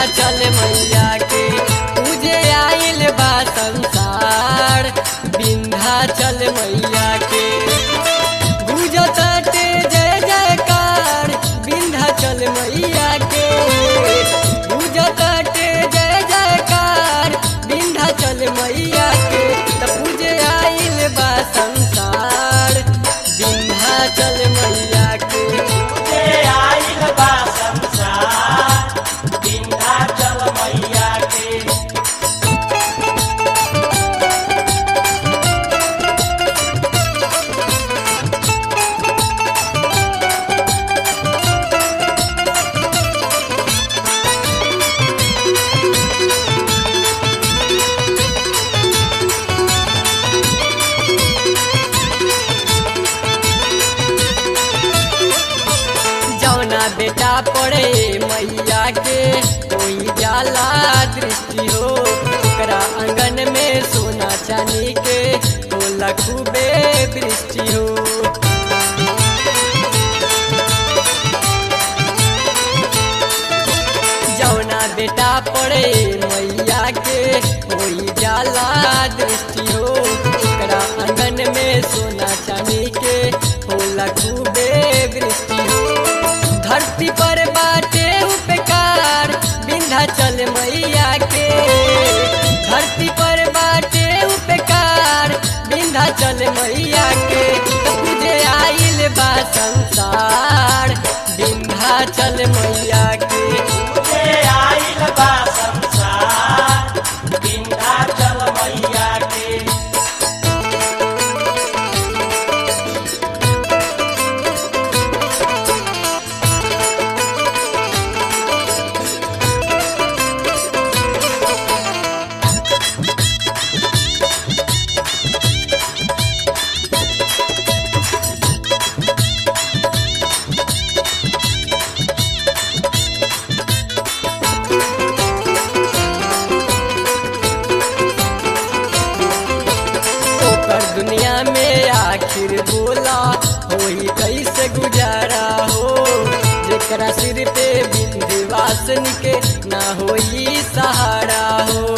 विंध्याचल मैया के पूजे आइल बा संसार विंध्याचल मैया के गुजताटे जय जयकार विंध्याचल मैया के गुजताटे जय जयकार विंध्याचल मैया के त पूजे आइल बा संसार विंध्याचल मैया के पूजे आइल बा संसार विंध्याचल मैया के जौना बेटा पड़े मैया के कोई जाला दृष्टि हो ओकरा आंगन में सोना चांदी के होला खूबे दृष्टि हो जौना बेटा पड़े मैया के कोई जाला दृष्टि हो ओकरा आंगन में सोना चांदी के होला खूबे दृष्टि हो धरती पर बाटे उपकार विंध्याचल मैया के धरती पर बाटे उपकार विंध्याचल मैया के त पूजे आइल बा संसार विंध्याचल मैया के पूजे आइल बा संसार विंध्याचल मैया के ओकर दुनिया में आखिर बोला होई कैसे गुजारा हो जेकरा सिर पे विंध्यवासन के ना होई सहारा हो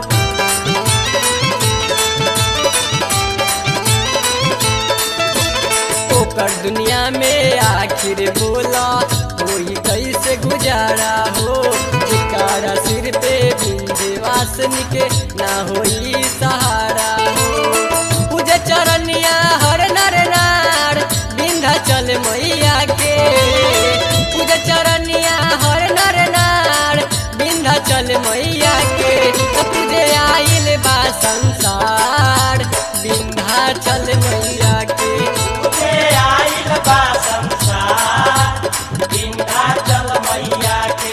ओकर दुनिया में आखिर बोला होई कैसे गुजारा हो जेकरा सिर पे विंध्यवासन के ना होई सहारा हो पूजे चरनिया हर नर नार विंध्याचल मैया के पूजे चरनिया हर नर नार विंध्याचल मैया के त पूजे आइल बा संसार विंध्याचल मैया के पूजे आइल बा संसार विंध्याचल मैया के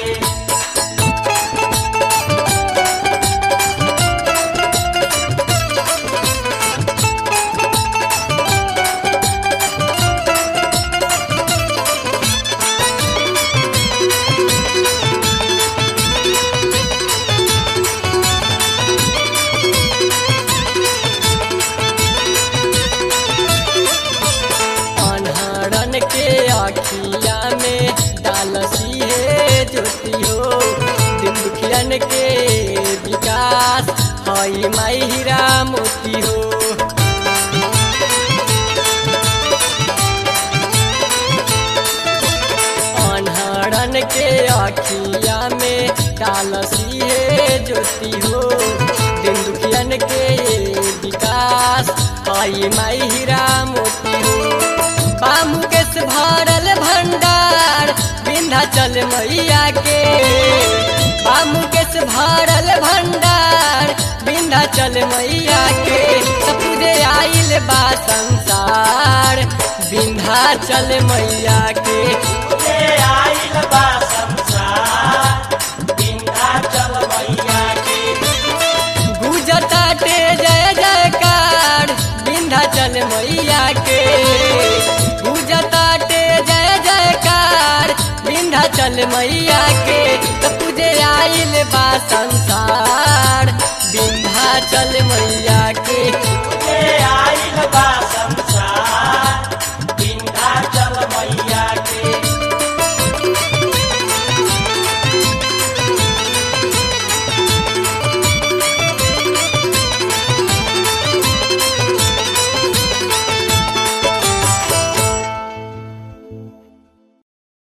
अनहरन के अखिया में डालसी है ज्योति हो दिन दुखियन के विकास हई माई हीरा मोती हो अनहरन के अखिया में डालसी है ज्योति हो दिन दुखियन के विकास हई माई हीरा मोती हो बामुकेश भरल भंडार विंध्याचल मैया के बामुकेश भरल भंडार विंध्याचल मैया के त पूजे आइल बा संसार विंध्याचल मैया के पूजे आइल बा संसार विंध्याचल मैया के गुजताटे जय जयकार विंध्याचल मैया के गुजताटे जय जयकार विंध्याचल मैया के त पूजे आइल बा संसार